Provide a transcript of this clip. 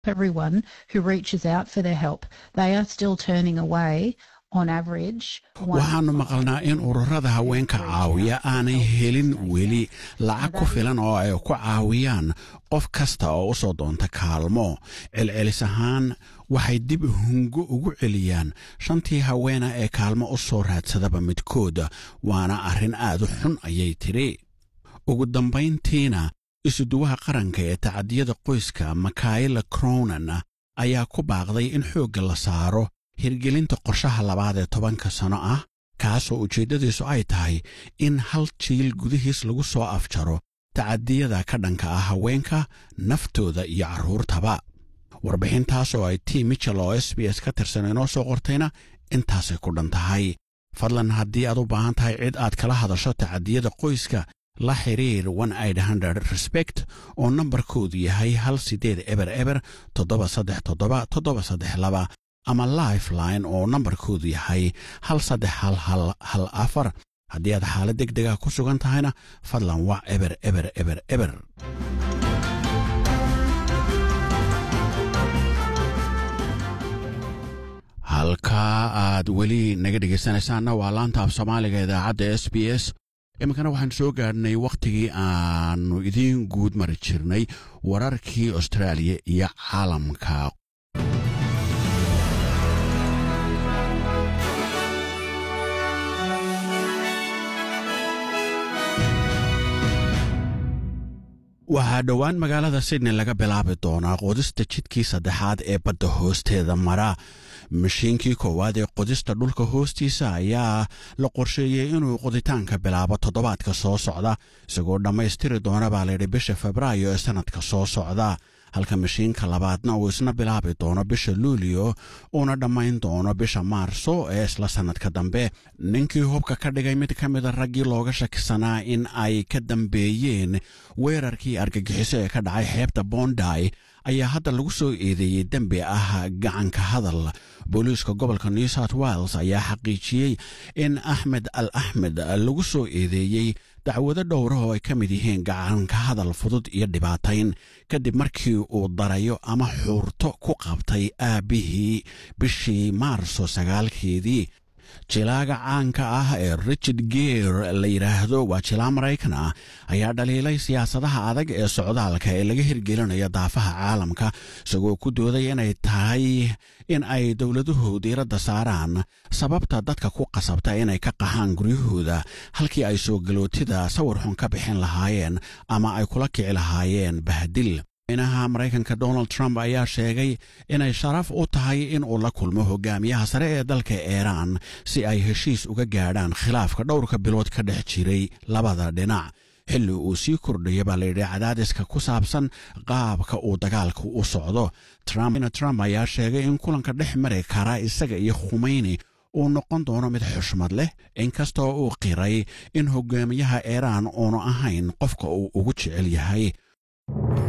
everyone who reaches out for their help, they are still turning away on average. waxaannu maqalnaa in ururada haweenka caawiya aanay helin weli lacag ku filan oo ay ku caawiyaan qof kasta oo u soo doonta kaalmo celcelis ahaan waxay dib hungo ugu celiyaan shantii haweena ee kaalmo u soo raadsadaba midkooda waana arrin aad u xun ayay tidhi ugu dambayntiina isuduwaha qaranka ee tacadiyada qoyska makaila cronan ayaa ku baaqday in xoogga la saaro hirgelinta qorshaha labaad ee tobanka sano ah kaasoo ujeeddadiisu ay tahay in hal jiil gudihiis lagu soo afjaro tacadiyada ka dhanka ah haweenka naftooda iyo carruurtaba warbixintaas oo ay t michel oo s b s ka tirsan inoo soo qortayna intaasay ku dhan tahay fadlan haddii aad u baahan tahay cid aad kala hadasho tacadiyada qoyska la xiriir respect oo nambarkoodu yahay hal siddeed eber eber toddoba saddex toddoba toddoba saddex laba ama lifeline oo nambarkoodu yahay hal saddex hal hal hal afar haddii aad xaalad deg dega ku sugan tahayna fadlan wac eber eber eber eber halkaa aad weli naga dhegaysanaysaanna waa laanta af soomaaliga idaacadda s b s iminkana waxaan soo gaadhnay wakhtigii aannu idiin guud mari jirnay wararkii austraaliya iyo caalamka waxaa dhowaan magaalada sydney laga bilaabi doonaa qodista jidkii saddexaad ee badda hoosteeda mara mashiinkii koowaad ee qodista dhulka hoostiisa ayaa la qorsheeyey inuu qoditaanka bilaabo toddobaadka soo socda isagoo dhammaystiri doona baa layidhi bisha febraayo ee sannadka soo socda halka mashiinka labaadna uu isna bilaabi doono bisha luulio uuna dhammayn doono bisha maarso ee isla sannadka dambe ninkii hubka ka dhigay mid ka mida raggii looga shakisanaa in ay ka dambeeyeen weerarkii argagixiso ee ka dhacay xeebta bonday ayaa hadda lagu soo eedeeyey dembi ah gacanka hadal booliiska gobolka new south wales ayaa xaqiijiyey in axmed al axmed lagu soo eedeeyey dacwado dhowra oo ay ka mid yihiin gacanka hadal fudud iyo dhibaatayn kadib markii uu darayo ama xuurto ku qabtay aabbihii bishii maarso sagaalkeedii jilaaga caanka ah ee richard geer la yidhaahdo waa jilaa maraykan ah ayaa dhaliilay siyaasadaha adag ee socdaalka ee laga hirgelinayo daafaha caalamka isagoo ku dooday inay tahay in ay dowladuhu diiradda saaraan sababta dadka ku qasabta inay ka qaxaan guryahooda halkii ay soo galootida sawir xun ka bixin lahaayeen ama ay kula kici lahaayeen bahdil madaxweynaha maraykanka donald trump ayaa sheegay inay sharaf u tahay in uu la kulmo hogaamiyaha sare ee dalka iiraan si ay heshiis uga gaadhaan khilaafka dhowrka bilood ka dhex jiray labada dhinac xilli uu sii kordhaya baa layidhi cadaadiska ku saabsan qaabka uu dagaalku u socdo trump ayaa sheegay in kulanka dhex mari kara isaga iyo khumeyni uu noqon doono mid xushmad leh inkastoo uu qiray in hogaamiyaha iiraan uunu ahayn qofka uu ugu jecel yahay